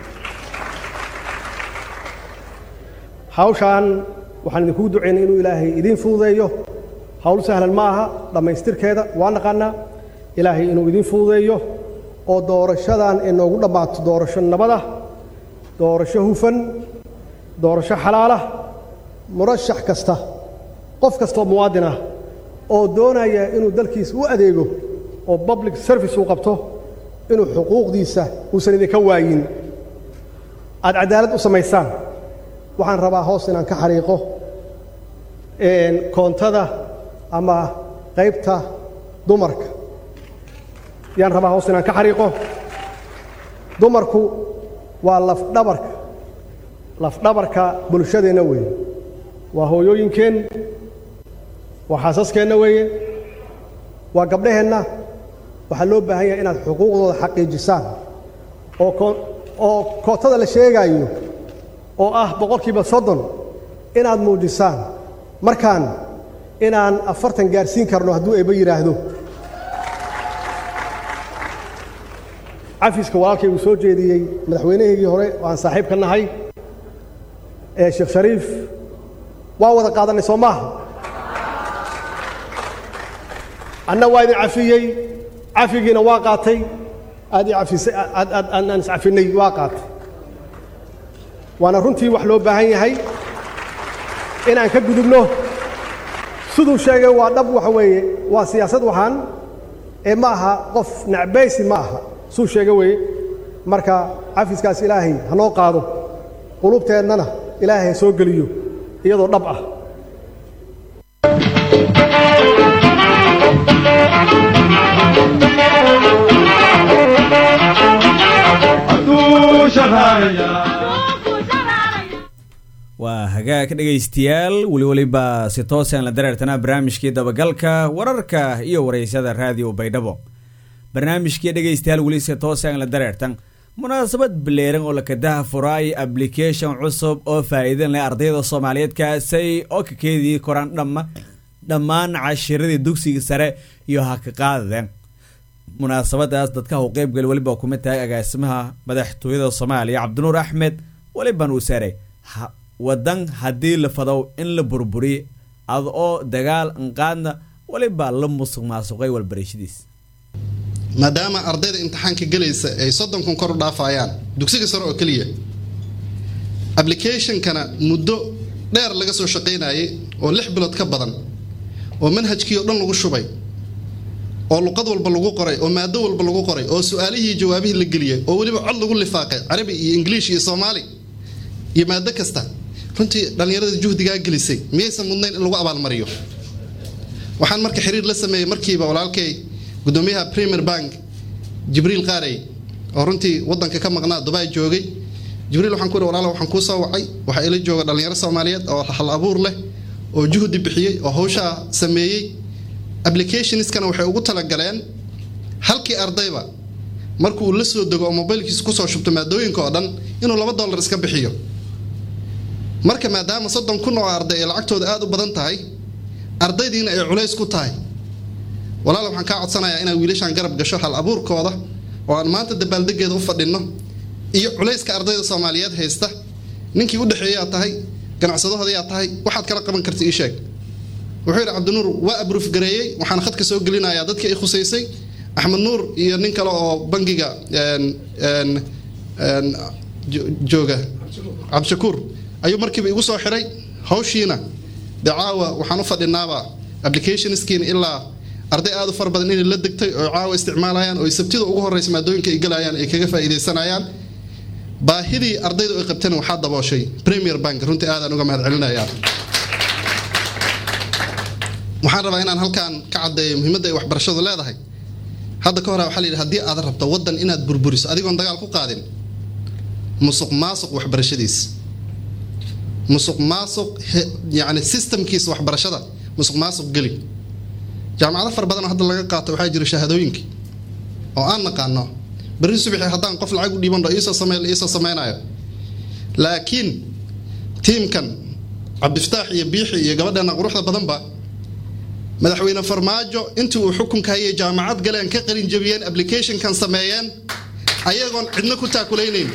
hawshaan waxaan idinkugu ducaynay inuu ilaahay idiin fududeeyo hawl sahlan ma aha dhammaystirkeeda waa naqaanaa ilaahay inuu idiin fududeeyo oo doorashadan ay noogu dhammaato doorasho nabada doorasho hufan doorasho xalaalah murashax kasta qof kastaoo muwaadin ah oo doonaya inuu dalkiisa u adeego oo public service uu qabto inuu xuquuqdiisa uusan idinka waayin aad cadaalad u samaysaan waxaan rabaa hoos inaan ka xariiqo koontada ama qaybta dumarka yaan rabaa hoos inaan ka xariiqo dumarku waa lafdhabarka lafdhabarka bulshadeenna weeye waa hooyooyinkeen waa xaasaskeenna weeye waa gabdhaheenna waxaa loo baahan yahay inaad xuquuqdooda xaqiijisaan oo oo kootada la sheegaayo oo ah boqolkiiba soddon inaad muujisaan markaan inaan afartan gaarsiin karno hadduu eebba yidhaahdo cafiska walaalkay uu soo jeediyey madaxweynahaygii hore oo aan saaxiib ka nahay ee sheekh shariif waa wada qaadannay soo maaha anna waa idin cafiyey cafigiina waa qaatay aad i afisay aan iscafinay waa qaatay waana runtii wax loo baahan yahay inaan ka gudubno siduu sheegay waa dhab waxa weeye waa siyaasad waxaan ee ma aha qof nacbaysi ma aha suu sheega weeye marka cafiskaas ilaahay ha noo qaado qulubteennana ilaahay ha soo geliyo iyadoo dhab ah Adu shaharaya hagaag dhegaystayaal weli weliba si toosaan la dareertanaa barnaamijkii dabagalka wararka iyo waraysyada raadiyo baydhabo barnaamijkii dhegaystayaal weli si toosaan la dareertan munaasabad bileeran oo lakadaha furaay application cusub oo faa'iidan leh ardayda soomaaliyeed kaasay oo ka keedii koraan dhamma dhammaan cashiradii dugsiga sare iyo ha ka qaadadeen munaasabadaas dadka u qeybgali weliba kumid tahay agaasimaha madaxtooyada soomaaliya cabdinuur axmed weliban uu saray wadan haddii la fadow in la burburiy ad oo dagaal anqaadna weliba la musuq maasuqay walbarashadiis maadaama ardayda imtixaanka gelaysa ay soddon kun kor u dhaafayaan dugsiga sare oo keliya applicationkana muddo dheer laga soo shaqaynayay oo lix bilood ka badan oo manhajkii oo dhan lagu shubay oo luqad walba lagu qoray oo maado walba lagu qoray oo su-aalihii jawaabihii la geliyay oo weliba cod lagu lifaaqay carabi iyo ingiliish iyo soomaali iyo maado kasta runtii dhallinyarada juhdigaa gelisay miyaysan mudnayn in lagu abaalmariyo waxaan marka xiriir la sameeyey markiiba walaalkay gudoomiyaha premier bank jibriil qaarey oo runtii wadanka ka maqnaa dubai joogay jibriil waxaan ku ihi walaala waxaan kuu soo wacay waxaa ila jooga dhallinyaro soomaaliyeed oo hal abuur leh oo juhdi bixiyey oo hawshaa sameeyey applicationskana waxay ugu talagaleen halkii ardayba markuu uu la soo dego oo mobaylkiisa kusoo shubto maadooyinka oo dhan inuu laba dollar iska bixiyo marka maadaama soddon kun oo arday ay lacagtooda aada u badan tahay ardaydiina ay culays ku tahay walaal waxaan kaa codsanayaa inaa wiilashaan garab gasho hal abuurkooda oo aan maanta dabaaldegeeda u fadhinno iyo culayska ardayda soomaaliyeed haysta ninkii u dhexeeyaa tahay ganacsadahoodyaa tahay waxaad kala qaban karta ii sheeg wuxuu yidhi cabdinuur waa abruuf gareeyey waxaan khadka soo gelinayaa dadkii ay khusaysay axmed nuur iyo nin kale oo bangiga jooga cabdishakuur ayuu markiiba igu soo xiray hawshiina dee caawa waxaan u fadhinaaba applicationskiina ilaa arday aada u fara badan inay la degtay oo caawa isticmaalayaan oo sabtida ugu horeysa maadooyinka ay galayaan ay kaga faa'iidaysanayaan baahidii ardaydu ay qabteen waxaa dabooshay premier bank runtii aadaan uga mahad celinayaa waxaan rabaa inaan halkaan ka caddeeyo muhiimadda ay waxbarashadu leedahay hadda ka hore waxaa la yidhi haddii aad rabto waddan inaad burburiso adigoon dagaal ku qaadin musuq maasuq waxbarashadiis musuq maasuq yacni systemkiisa waxbarashada musuq maasuq geli jaamacado fara badan oo hadda laga qaato waxaa jira shahaadooyinka oo aan naqaano berri subaxii haddaan qof lacag u dhiiban iisoo samey iisoo sameynayo laakiin tiimkan cabdiftaax iyo biixi iyo gabadheena quruxda badanba madaxweyne farmaajo intii uu xukunka hayay jaamacad galeen ka qalin jabiyeen applicationkan sameeyeen ayagoon cidna ku taakulaynayn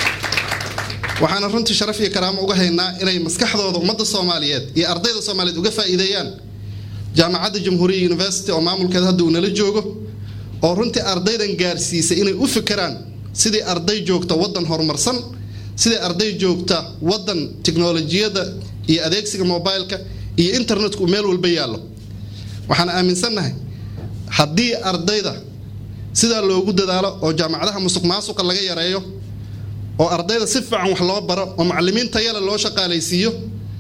waxaana runtii sharaf iyo karaamo uga haynaa inay maskaxdooda ummadda soomaaliyeed iyo ardayda soomaaliyeed uga faa'iideeyaan jaamacadda jamhuuriya university oo maamulkeeda hadda uu nala joogo oo runtii ardaydan gaarsiisay inay u fikiraan sidii arday joogta waddan horumarsan sidii arday joogta waddan tiknolojiyadda iyo adeegsiga mobileka iyo internetku meel walba yaallo waxaan aaminsannahay haddii ardayda sidaa loogu dadaalo oo jaamacadaha musuq maasuqa laga yareeyo oo ardayda si fiican wax loo baro oo macallimiin tayale loo shaqaalaysiiyo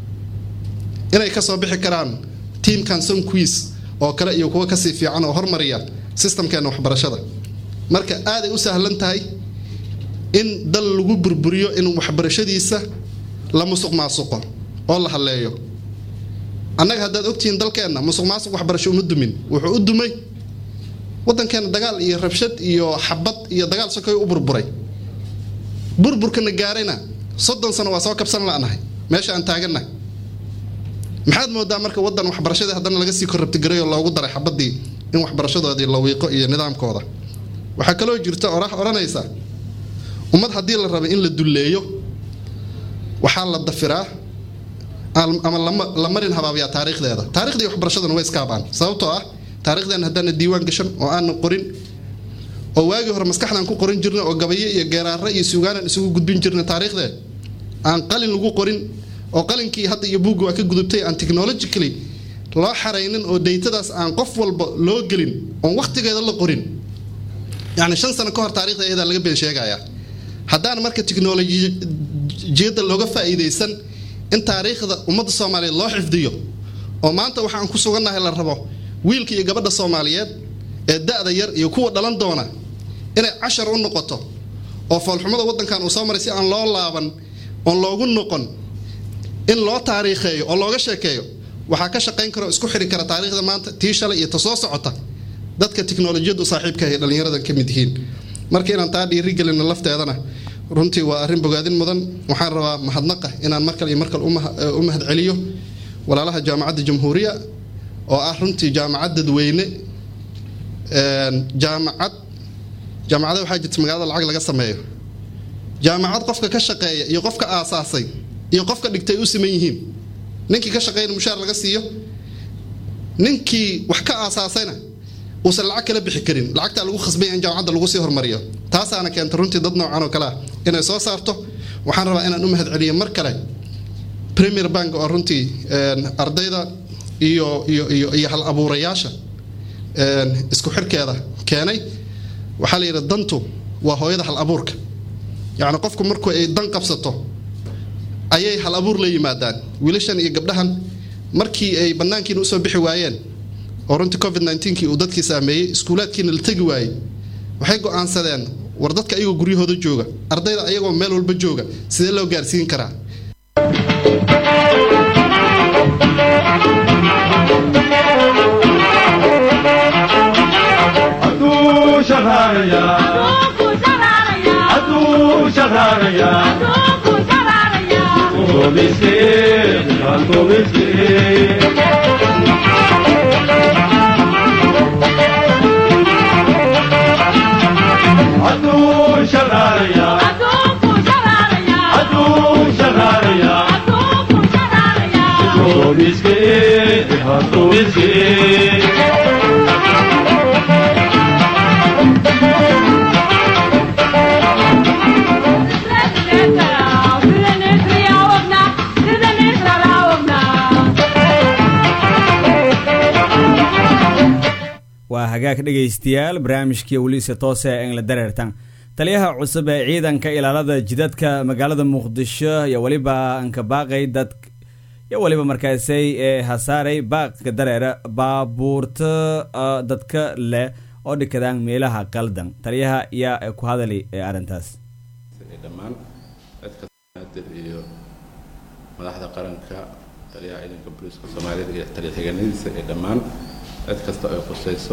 inay ka soo bixi karaan tiamkan somquiz oo kale iyo kuwo kasii fiican oo hormariya sistamkeena waxbarashada marka aaday u sahlan tahay in dal lagu burburiyo in waxbarashadiisa la musuq maasuqo oo la halleeyo annaga haddaad ogtihiin dalkeenna musuq maasuq waxbarasho uma dumin wuxuu u dumay waddankeena dagaal iyo rabshad iyo xabad iyo dagaal sokoy u burburay burburkana gaarayna soddon sano waa soo kabsan la'nahay meesha aan taagannahay maxaad moodaa marka waddan waxbarashadii haddana laga sii korrabtigaray oo loogu daray xabadii in waxbarashadoodii la wiiqo iyo nidaamkooda waxaa kaloo jirta orax odhanaysa ummad haddii la raba in la dulleeyo waxaa la dafiraa ama la marin habaabiyaa taariikhdeeda taarikhdii waxbarashaduna way iskaabaan sababtoo ah taarikhdeena haddaana diiwaan gashan oo aana qorin oo waagii hore maskaxdaan ku qorin jirna oo gabayo iyo geeraare iyo suugaanan isugu gudbin jirna taariikhdee aan qalin lagu qorin oo qalinkii hadda iyo buugga waa ka gudubtay aan technologically loo xaraynin oo daytadaas aan qof walba loo gelin oon wakhtigeeda la qorin yacni shan sano ka hor taarikhda iyadaa laga been sheegayaa haddaan marka tiknolojiyadda looga faa'iidaysan in taariikhda ummadda soomaaliyeed loo xifdiyo oo maanta waxaan ku sugannahay la rabo wiilka iyo gabadha soomaaliyeed ee da'da yar iyo kuwa dhalan doona inay cashar u noqoto oo foolxumada waddankan uu soo maray si aan loo laaban oon loogu noqon in loo taariikheeyo oo looga sheekeeyo waxaa ka shaqayn kara oo isku xiri kara taariikhda maanta tii shalay iyo ta soo socota dadka tiknolojiyadu saaxiibka ay dhallinyaradan ka mid yihiin marka inaan taa dhiirigelino lafteedana runtii waa arrin bogaadin mudan waxaan rabaa mahadnaqa inaan mar kale iyo mar kale u mahad celiyo walaalaha jaamacadda jamhuuriya oo ah runtii jaamacad dadweyne jaamacad jaamacada waxaa jirta magaalada lacag laga sameeyo jaamacad qofka ka shaqeeya iyo qofka aasaasay iyo qofka dhigtay u siman yihiin ninkii ka shaqeeyana mushaar laga siiyo ninkii wax ka aasaasayna uusan lacag kala bixi karin lacagtaa lagu khasbay in jaamacadda lagu sii hormariyo taasaana keenta runtii dad noocan oo kale ah inay soo saarto waxaan rabaa inaan u mahad celiyo mar kale premier bank oo runtii ardayda iyo iyo iyo iyo hal abuurayaasha isku xirkeeda keenay waxaa la yidhi dantu waa hooyada hal abuurka yacni qofku markuu ay dan qabsato ayay hal abuur la yimaadaan wiilashan iyo gabdhahan markii ay bannaankiina usoo bixi waayeen oo runtii covid kii uu dadkii saameeyey iskuulaadkiina la tegi waayey waxay go'aansadeen war dadka ayagoo guryahooda jooga ardayda ayagoo meel walba jooga sidee loo gaarsiin karaa waa hagaag dhegaystayaal barnaamijkii weliisa toose ee engla dareertan taliyaha cusub ee ciidanka ilaalada jidadka magaalada muqdisho iyo weliba ankabaaqay dad iyo weliba markaasay ee hasaaray baaqka dareera baabuurta dadka leh oo dhikadaan meelaha qaldan taliyaha yaa ku hadali ee arrintaas dhammaan cidka iyo madaxda qaranka taliyaha ciidanka booliiska soomaaliyeed iyo taliya xiganadiisa ee dhammaan cid kasta ay khusayso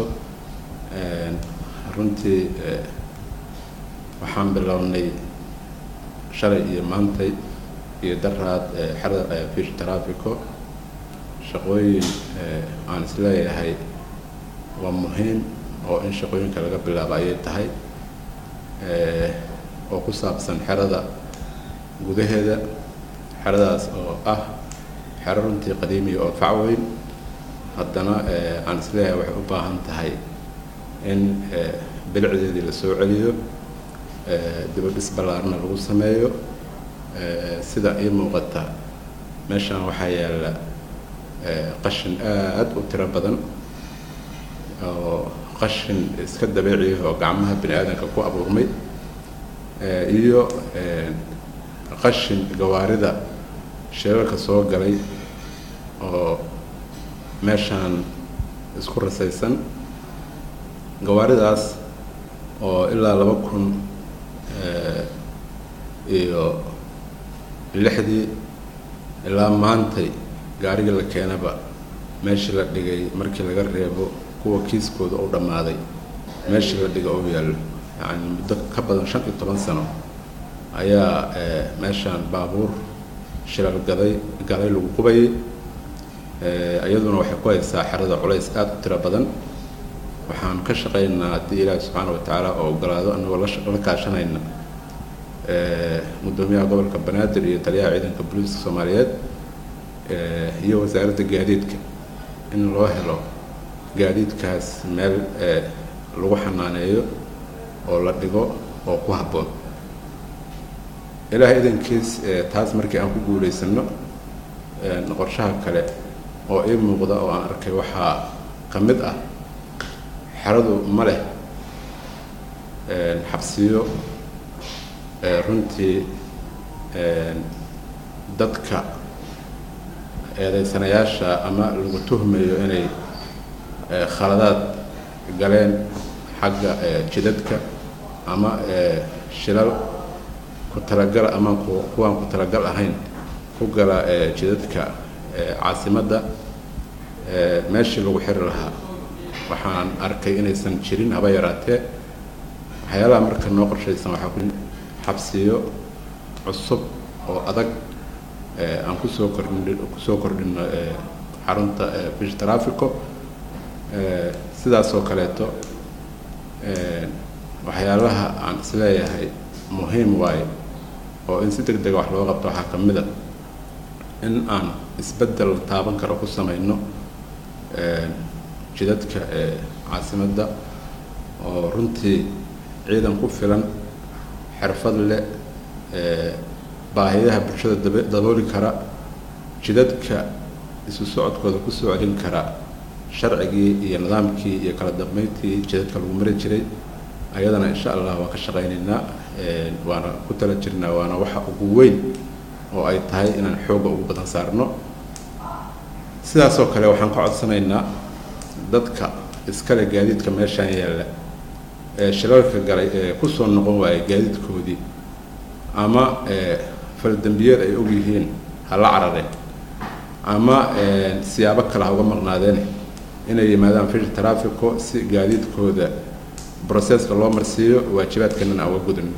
runtii waxaan bilownay shalay iyo maantay iyo daraad xerada fish traffico shaqooyin aan isleeyahay waa muhiim oo in shaqooyinka laga bilaabo ayay tahay oo ku saabsan xerada gudaheeda xeradaas oo ah xero runtii qadiimiya oo facweyn haddana aan isleeyahay waxay u baahan tahay in bilicdeedii la soo celiyo dibadhis ballaarna lagu sameeyo sida ii muuqata meeshaan waxaa yaalla qashin aad u tiro badan oo qashin iska dabiiciya oo gacmaha bini aadanka ku abuurmay iyo qashin gawaarida sheelalka soo galay oo meeshaan isku rasaysan gawaaridaas oo ilaa laba kun iyo lixdii ilaa maantay gaarigii la keenaba meeshii la dhigay markii laga reebo kuwa kiiskooda u dhammaaday meeshii la dhiga u yaallo yacni muddo ka badan shan iyo toban sano ayaa meeshaan baabuur shilal gaday galay lagu qubayay iyaduna waxay ku haysaa xerada culays aada u tiro badan waxaan ka shaqaynaa haddii ilaahi subxaana wa tacaala oo ogolaado anagoo la kaashanayna guddoomiyaha gobolka banaadir iyo taliyaha ciidanka booliiska soomaaliyeed iyo wasaaradda gaadiidka in loo helo gaadiidkaas meel lagu xanaaneeyo oo la dhigo oo ku habboon ilaahay idankiis taas markii aan ku guulaysano qorshaha kale oo ii muuqda oo aan arkay waxaa ka mid ah xeradu ma leh xabsiyo runtii dadka eedaysanayaasha ama lagu tuhmayo inay khaladaad galeen xagga jidadka ama shilal ku talagal ama kuwaan ku talagal ahayn ku gala jidadka caasimadda meeshii lagu xiri lahaa waxaan arkay inaysan jirin haba yaraatee waxyaalaha marka noo qorshaysan waxaa ku xabsiyo cusub oo adag aan kusoo kordhin kusoo kordhino xarunta fish trafico sidaasoo kaleeto waxyaalaha aan isleeyahay muhiim waaye oo in si deg dega wax loo qabto waxaa ka mid a in aan isbeddel taaban karo ku samayno jidadka caasimadda oo runtii ciidan ku filan xirfad leh baahiyaha bulshada dabooli kara jidadka isu socodkooda ku soo celin kara sharcigii iyo nidaamkii iyo kala dambeyntii jidadka lagu mari jiray ayadana insha allah waan ka shaqaynaynaa waana ku tala jirnaa waana waxa ugu weyn oo ay tahay inaan xoogga ugu badan saarno sidaasoo kale waxaan ka codsanaynaa dadka iskale gaadiidka meeshaan yaalla ee shilalka galay ee kusoo noqon waayay gaadiidkoodii ama faldembiyeed ay og yihiin hala carareen ama siyaabo kale ha uga maqnaadeen inay yimaadaan fish trafico si gaadiidkooda broseska loo marsiiyo waajibaadkanana aan uga gudano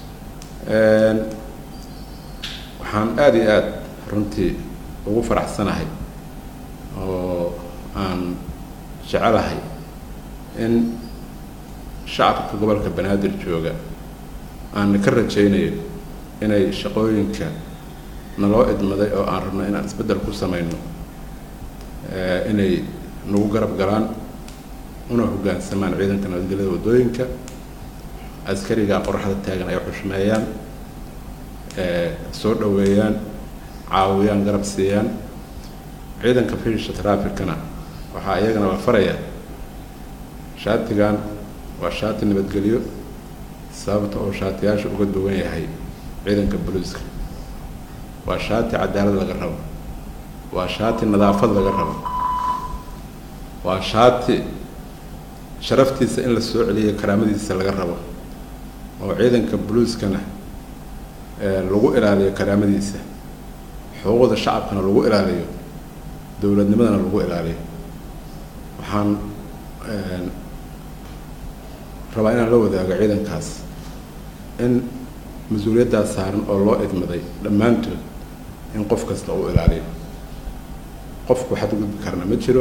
waxaan aada iyo aada runtii ugu faraxsanahay oo aan jecelahay in shacabka gobolka banaadir jooga aan ka rajaynayo inay shaqooyinka naloo idmaday oo aan rabno inaan isbeddel ku samayno inay nagu garab galaan una hoggaansamaan ciidanka nabadgelyada waddooyinka askariga qoraxda taagan ay xushmeeyaan soo dhoweeyaan caawiyaan garab siiyaan ciidanka fiisha traficana waxaa iyagana la farayaa shaatigan waa shaati nabadgelyo sababta oo shaatiyaasha uga duwan yahay ciidanka boliiska waa shaati cadaalad laga rabo waa shaati nadaafad laga rabo waa shaati sharaftiisa in la soo celiyo karaamadiisa laga rabo oo ciidanka boliiskana lagu ilaaliyo karaamadiisa xuquuqda shacabkana lagu ilaaliyo dowladnimadana lagu ilaaliyo waxaan rabaa inaan la wadaago ciidankaas in mas-uuliyaddaas saaran oo loo idmaday dhammaantood in qof kasta uu ilaaliyo qofku xadgudbi karna ma jiro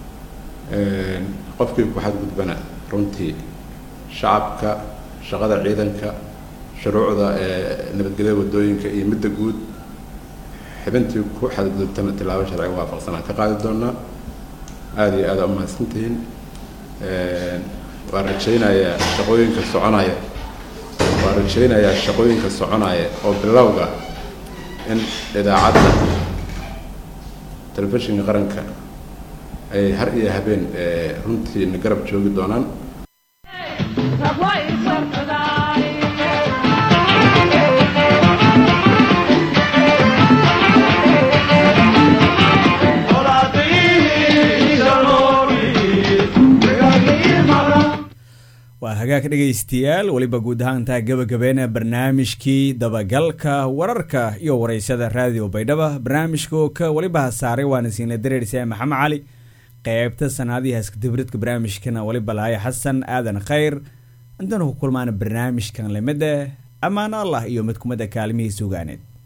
qofkii ku xadgudbana runtii shacabka shaqada ciidanka shuruucda nabadgelyada waddooyinka iyo midda guud xibintii ku xadgudubtana tilaabo sharciga waafaqsan aan ka qaadi doonaa aada iyo aada umahadsantihiin waan rajaynayaa shaqooyinka soconaya waan rajaynayaa shaqooyinka soconaya oo bilowga in idaacadda telefishinka qaranka ay har iyo habeen runtii na garab joogi doonaan waa hagaag dhegaystayaal weliba guud ahaantaa gabagabeena barnaamijkii dabagalka wararka iyo wareysada raadiyo baydhaba barnaamijka ka weliba hasaaray waana siinla dareerisa maxamed cali qeybta sanaadii haskadibridka barnaamijkana weliba lahaya xasan aadan khayr intanu ku kulmaana barnaamijkan lamida ammaan allah iyo mid kumida kaalmihii sugaaneed